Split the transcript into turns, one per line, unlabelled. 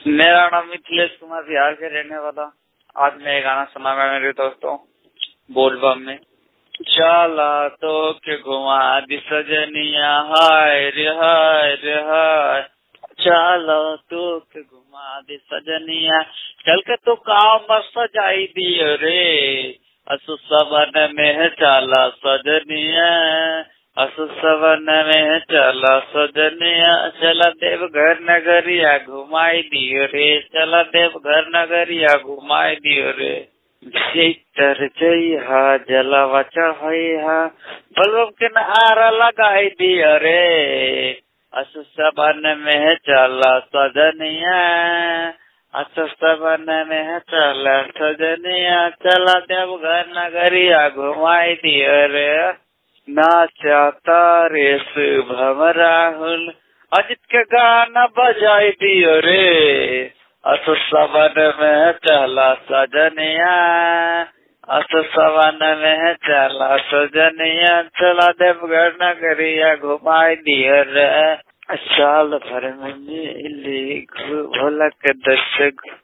मेरा नाम मिथिलेश कुमार बिहार के रहने वाला आज मैं ये गाना सुनाऊंगा मेरे दोस्तों बोलबम में चला तो के घुमा दी सजनिया हाय रे हाय रे हाय चला तो के घुमा दी सजनिया चल के तो काम मस्त सजाई दियो रे असु सबन में चला सजनिया असु सबन में चला सजनिया चला देवघर नगरिया घुमाई दियो रे चला देवघर नगरिया घुमाई दियो रे भीतर जइहा जलवा चढ़ैहा बलबम के नारा लगाई दियो रे असु सबन में चला सजनिया असु सबन में चला सजनिया चला देवघर नगरिया घुमाई दियो रे नाचा तारे शुभम राहुल अजित के गाना बजाई दियो रे असु सबन में चला सजनिया असु सबन में चला सजनिया चला देवघर नगरिया घुमाई दियो रे साल भर में मिली भोला के दर्शक